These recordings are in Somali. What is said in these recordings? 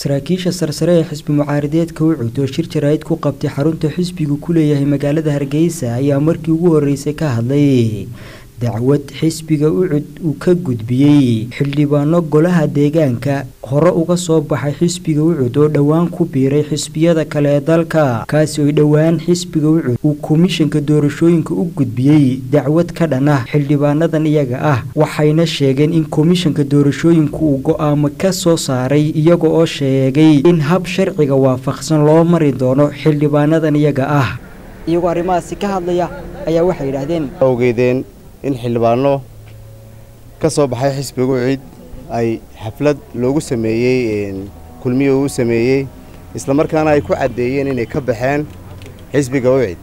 saraakiisha sarsare ee xisbi mucaaradeedka ucud oo shir jaraa'id ku qabtay xarunta xisbigu ku leeyahay magaalada hargeysa ayaa markii ugu horeysay ka hadlay dacwad xisbiga ucud uu ka gudbiyey xildhibaano golaha deegaanka hore uga soo baxay xisbiga ucud oo dhowaan ku biiray xisbiyada kale ee dalka kaasi oy dhowaan xisbiga ucud uu komishanka doorashooyinka u gudbiyey dacwad ka dhan ah xildhibaanadan iyaga ah waxayna sheegeen in komishanka doorashooyinku uu go-aamo ka soo saaray iyaga oo sheegay in hab sharciga waafaqsan loo mari doono xildhibaanadan iyaga ah iyagoo arrimahaasi ka hadlaya ayaa waxay yidhaahdeen awgeedeen in xildhibaano ka soo baxay xisbiga ucid ay xaflad loogu sameeyey kulmiyo uu sameeyey islamarkaana ay ku caddeeyeen inay ka baxeen xisbiga ucid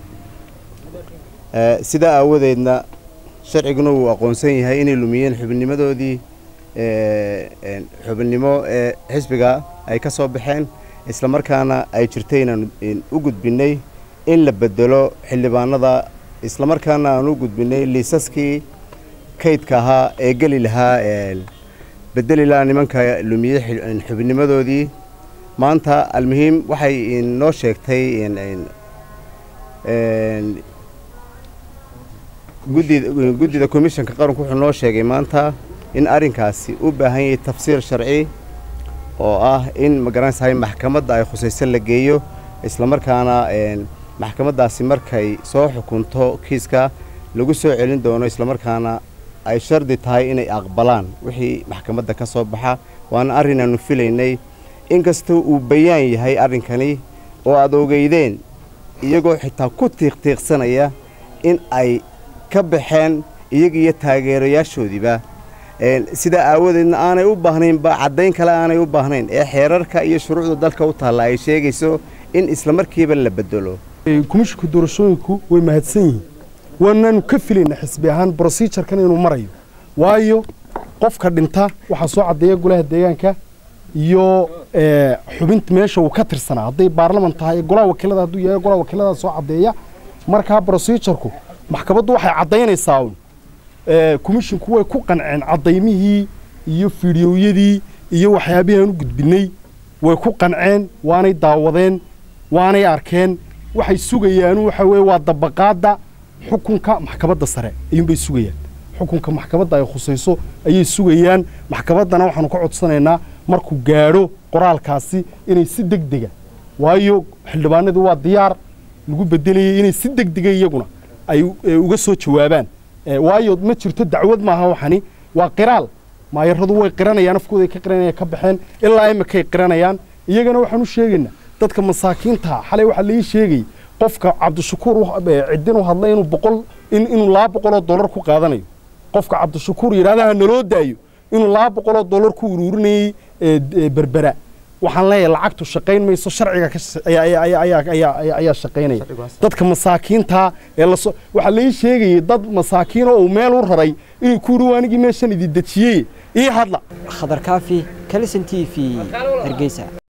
sidaa aawadeedna sharciguna uu aqoonsan yahay inay lumiyeen xubinnimadoodii xubinnimo ee xisbiga ay ka soo baxeen islamarkaana ay jirtay inaan u gudbinnay in la bedelo xildhibaanada islamarkaana aan u gudbinay liisaskii kaydka ahaa ee geli lahaa bedeli lahaa nimanka lumiyey xubinnimadoodii maanta almuhiim waxay noo sheegtay guddida komishanka qaranku wuxuu noo sheegay maanta in arrinkaasi u baahan yahay tafsiir sharci oo ah in magaranaysahay maxkamadda ay khusayso la geeyo islamarkaana maxkamaddaasi markay soo xukunto kiiska lagu soo celin doono islamarkaana ay shardi tahay inay aqbalaan wixii maxkamadda ka soo baxa waana arrin aanu filaynay inkasta uu bayaan yahay arrinkani oo aad ogeydeen iyagoo xitaa ku tiiqtiiqsanaya in ay ka baxeen iyaga iyo taageerayaashoodiiba sidaa aawadeedna aanay u baahnaynba caddayn kale aanay u baahnayn ee xeerarka iyo shuruucda dalka u taalla ay sheegayso in islamarkiiba la bedelo komishinka doorashooyinku way mahadsan yihiin waanaanu ka filayna xisbi ahaan brosijarkan inuu marayo waayo qofka dhinta waxaa soo caddeeya golaha deegaanka iyo xubinta meesha uu ka tirsanaa hadday baarlaman tahay golaha wakiilada hadduu yahay golaha wakiilada soo caddeeya markaa brosijarku maxkamaddu waxay caddaynaysaa un komishinku way ku qanceen caddaymihii iyo fiidhiyowyadii iyo waxyaabihii aan u gudbinnay way ku qanceen waanay daawadeen waanay arkeen waxay sugayaan waxa weye waa dabaqaadda xukunka maxkamadda sare ayuunbay sugayaan xukunka maxkamadda ay khusayso ayay sugayaan maxkamaddana waxaanu ka codsanaynaa markuu gaadho qoraalkaasi inay si deg dega waayo xildhibaanadii waa diyaar lagu bedelayay inay si deg dega iyaguna ay uga soo jawaabaan waayo ma jirto dacwad maaha waxani waa qiraal maayaradu way qiranayaan afkooday ka qiranayaan ka baxeen ilaa imikay qiranayaan iyagana waxaan u sheegaynaa dadka masaakiinta xalay waxaa laii sheegay qofka cabdishakuur ciddin u hadlay inuu boqol inuu laba boqoloo dollar ku qaadanayo qofka cabdishakuur yidhahdaha naloo daayo inuu laba boqoloo dollar ku uruurinayey berbera waxaan leeyahay lacagtu shaqayn mayso sharciga ayaa shaqaynaya dadka masaakiinta ee laso waxaa laii sheegayay dad masaakiino uu meel u raray inuu ku yidhi anigii meeshan idin dejiyey ii hadla khadar kaafi kalison t v hargeysa